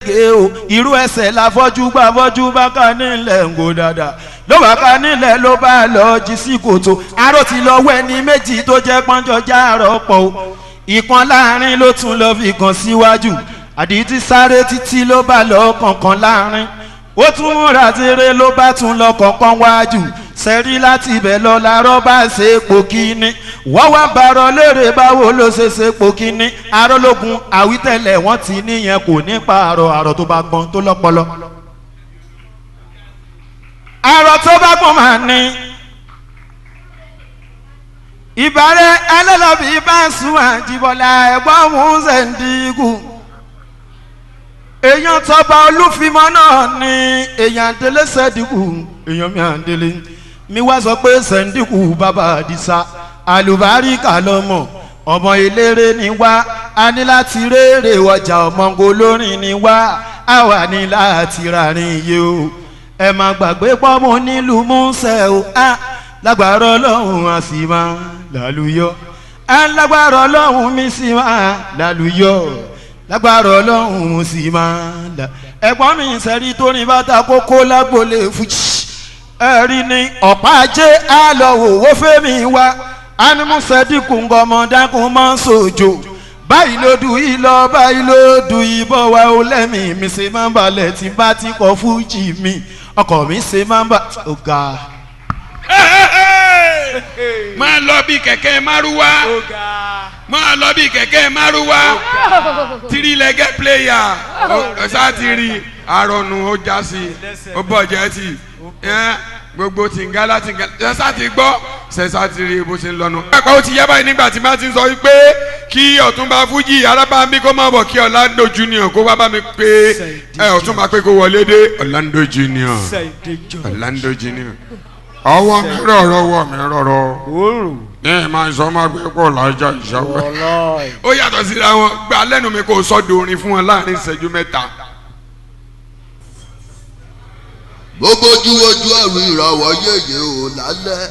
gé o irú ẹsẹ̀ la fọ́jú gbà fọ́jú bá ká nílẹ̀ ń go dáadáa ló bá ká nílẹ̀ ló bá lọ jí sí kòtò aró ti lọ wẹ́ ní méjì tó jẹ́ pọ́njọ́ jáàrọ̀ pọ̀ o ìkan láàrin ló tún lọ fi kan síwájú àdìtí sáré títí ló bá lọ kọ̀ọ̀kan láàrin ó tún múra tiré ló bá tún lọ kọ̀ọ̀kan wájú sẹ́rí láti ibẹ̀ lọ làárọ̀ bá ṣe epo kíní wọ́n wá bàrọ̀ léèrè báwo ló ṣe ṣe epo kíní arólógún àwítẹ̀lẹ̀ wọ́n ti níyẹn kò ní pààrọ̀ àrọ̀ tó bá gbọ́n tó lọ́pọlọ. àrọ̀ tó bá gbọ́n máa ní ìbárẹ̀ ẹlẹ́lọ́bì bá sùn àjìbọ̀lá ẹ̀gbọ́n òun ṣèǹdígù èèyàn tọba olúfimọ́ náà ní èèyàn àdélé ṣèǹdígù èèyàn mi àdélé mi wá sọ pé ṣèǹdígù bàbá àdìsá àlùbáríkà lọ́mọ ọmọ eléré ni wá a ní láti rèrè ọjà ọmọǹgò lórin ni wá a wà ní láti rárín iye o ẹ má gbàgbé pọ́nmọ́ nílùú múṣẹ́ o a lágbára ọlọ́run a sì máa lálùyọ a lágbára ọlọ́run mi sì máa lálùyọ lágbára ọlọ́run sì máa là ẹ̀gbọ́n mi sẹ́rí tó ní bàtà kókó lágbólé fújì ẹ̀rí ni ọ̀pá ajé á lọ wò wó fẹ́mi wá ánímúsẹ́dínkù ńgọmọdákùn máa ń sòjò báyìí ló du yìí lọ báyìí ló du ìbọn wa ó lẹ́mìí mi ṣe máa ń balẹ̀ tí bá ti kọ fújì mi ọkọ̀ mi ṣe máa ń bà ọ̀gá. máa lọ bí kẹ̀kẹ́ márúwá máa lọ bí kẹ̀kẹ́ márúwá tirilẹ́gẹ́ pléyà ọ̀sá ti rí àrọ̀nù ó já sí ó bọ̀ jẹ́ tì gbogbo tìǹgálá tìǹgálá ṣẹ̀ṣá ti gbọ́ ṣẹ̀ṣá ti rí bó ṣe ń lọ́nu. ẹ̀ka ó ti yẹ báyìí nígbà tí máa ti sọ wípé kí ọ̀túnba fújì arábàmí kó má bọ̀ kí ọ̀làǹdó junior kó wá bá mi pé ẹ ọ̀túnba pé kó wọlé dé ọ̀làǹdó junior ọ̀làǹdó junior ọwọ́ mi rọ̀rọ̀ ọwọ́ mi rọ̀rọ̀ ní ìmọ̀ ìsọ máa gbé pọ̀ lájà ìṣàwọ̀ ó yàtọ̀ síra wọn gba lẹ́nu mi kó sọ́dọ̀ orin fún wọn láàrin ìṣẹ́jú mẹ́ta. gbogbo ojú ojú ẹrù ìràwọ̀ yéye ò lálẹ́.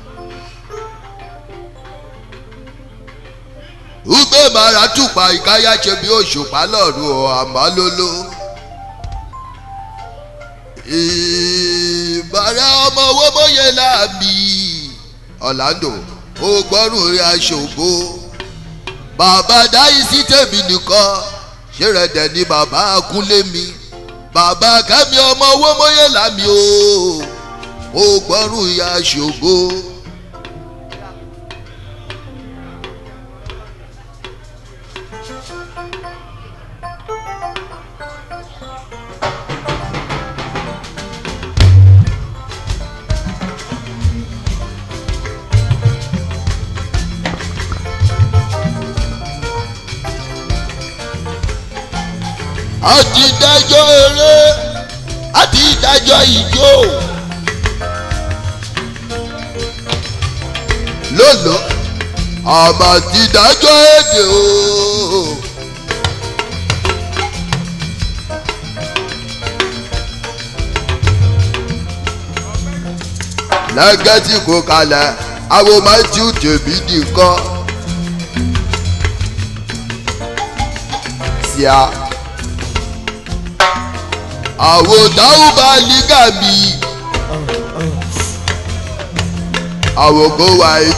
ugbe mara tùpà ìkáyà ṣe bí òṣùpá lọ́rùn ọ̀ àmọ́ lóló. ìbára ọmọ owó bóyá láàbì ọ̀làǹdò ó gbọ́rùn rí aṣògo. bàbá dáyìí sí tèmi nìkan ṣé rẹ̀ dẹ̀ ni bàbá akúnlé mi bàbá kẹ́mi ọmọ owó mọ́yé lámì o ó gbọ́rùn ìyá ṣògo. àti dájọ́ eré àti dájọ́ ìjó. lọ́lọ́ àmà ti dájọ́ èdè o. lẹ́gẹ́tì kò kalẹ̀ àwọn matthew tèmi nìkan. síá àwòtáwù bá lígà mi àwòkó wáyé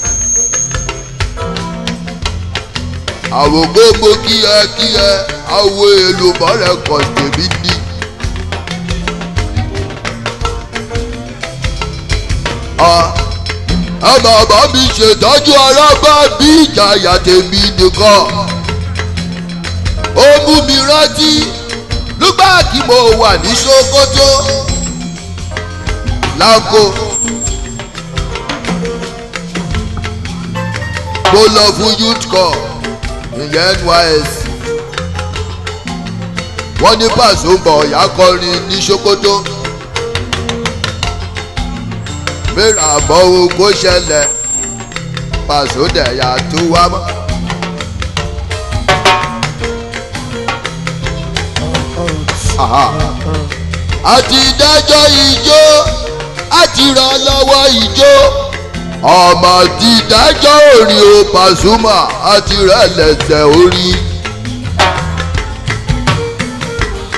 àwòkó mo kíyẹ kíyẹ àwọ èlò bọ́lẹ̀ kọ̀ tèmi ní. ẹ bàbá mi ṣètọ́jú arábá bí ìjàyà tèmi nìkan ó mú mi rántí nígbà tí mo wà ní sokoto lágbo mo lọ fún youth corps ìyẹn nys wọ́n ní pàṣẹ ń bọ̀ ọ̀yá kọrin ní sokoto mẹ́ra àbọ̀ ohun kó ṣẹlẹ̀ pàṣẹ dẹ̀yà tó wá mọ́. àti dájọ́ ijó àti ràn lọ́wọ́ ijó ọmọ ti dájọ́ orin o Pasuma àti rẹ̀ lẹ́sẹ̀ orí.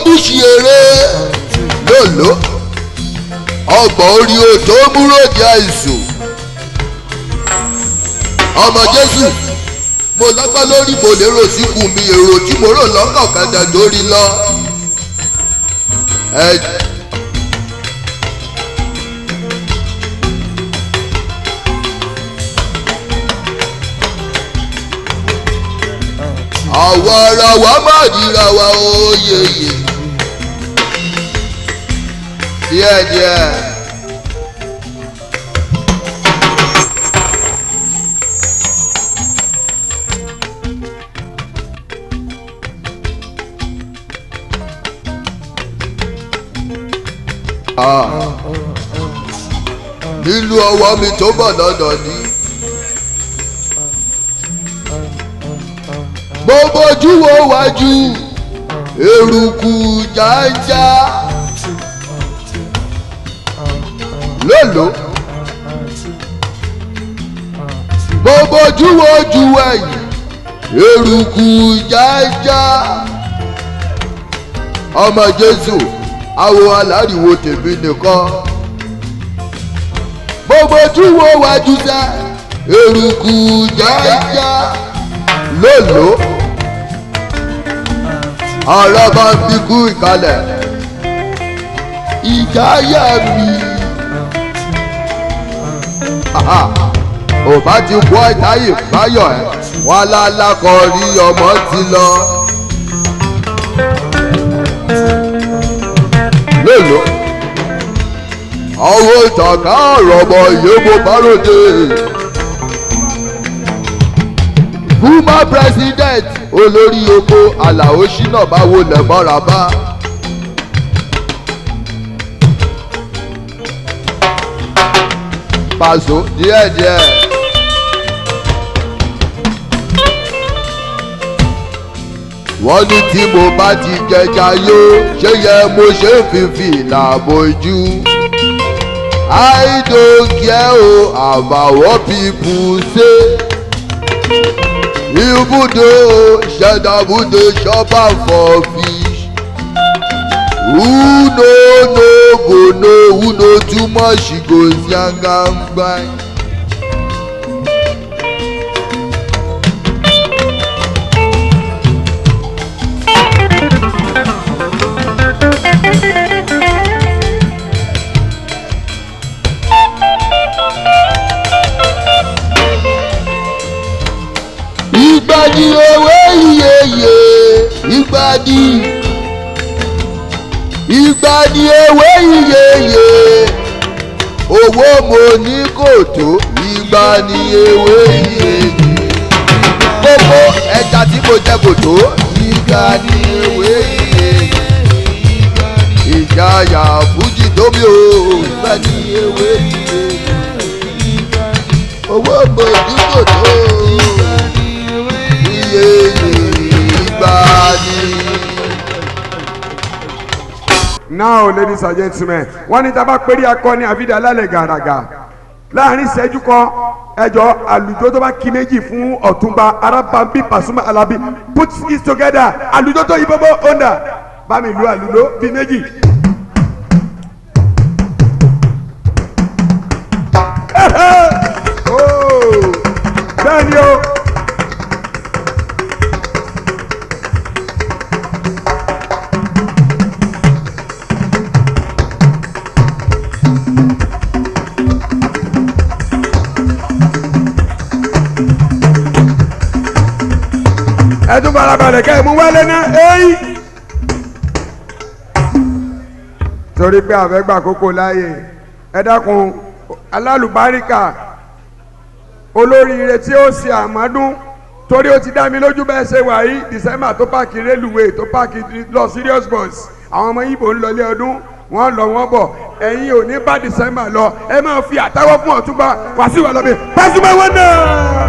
búṣì eré lòló ọgbọ̀n orí o tó múròdì àìsùn ọmọ jésù mo lọ́gbọ́n lórí mo lérò síkù mi èrò tí mo rò lọ́kàn kàdà lórí lọ. ẹ àwa ara wa má ríra wa oyeye díẹ̀díẹ̀. nínú ọwọ́ mi tó bọ̀ lọ́dọ̀ ni. mo bójú wo wájú eruku jájá lólo mo bójú wo ojú ẹ̀yìn eruku jájá ọmọ jésù awo aláriwo tèmi nìkan mo bójú wo wájú sẹ eruku jájá lólo ọ̀rọ̀ bá ń bí kú ìkàlẹ̀ ìjáyà mi Aha, ò bá ti wọ́ ìtáyè báyọ̀ ẹ̀ wọ́n alálákọ̀ rí ọmọ ti lọ. lólo ọwọ́ ìtàkà ọ̀rọ̀ ọmọ ìyẹ́bù báròdé bùmá president olórí oko àlàó ṣínà bá wọlé mọ́ra bá. pàṣọ díẹ̀díẹ̀. wọ́n ní tí mo bá ti jẹja yó ṣé yẹ mo ṣe ń fífi làbójú. I don't care o about what people say. Even though Shadabu dey chop am for fish. Who no no go know who know too much go yangangba. ìgbàdí owó iyeye ìgbàdí ìgbàdí owó iyeye owó mo ní kò tó ìgbàdí owó iyeye gbogbo ẹja tí mo jẹ kò tó ìgbàdí owó iyeye ìjayà fújì tóbi o ìgbàdí owó iyeye owó mo ní kò tó now ladies and gentlemen wọ́n ní tábà péré akọni àfidà alálẹ̀ gàràgà láàrin ìṣẹ́jú kan ẹjọ́ àlùjọ tó bá kí méjì fún ọ̀túnba arábàmbí pàṣùmọ̀ alábí put it together àlùjọ tó yí bọ́bọ́ ọ̀ndà bá mi lu àlùjọ bíi méjì. Oh, bẹ́ẹ̀ ni o. ẹtún farabalẹ̀ kẹ́ ẹ̀ mú wálé ná éyí. torí pé àfẹ́gbà kókó láàyè ẹ dákun alálùbáríkà olóríire tí ó ṣe àmọ́dún torí ó ti dá mi lójú bẹ́ẹ̀ ṣe wà yìí december tó páàkì rélùwé tó páàkì lọ serious bus àwọn ọmọ ibo ń lọlé ọdún wọ́n lọ wọ́n bọ̀ ẹ̀yin ò ní bá december lọ ẹ máa fi àtàwọ́ fún ọ̀túnba wàásù wà lọ́bẹ̀ pàṣípà wọn náà.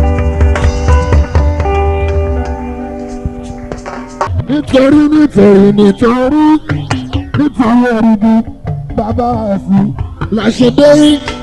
nítorí nítorí nítorí nítorí ẹ̀rìndì bàbá ẹ̀sìn làṣẹdé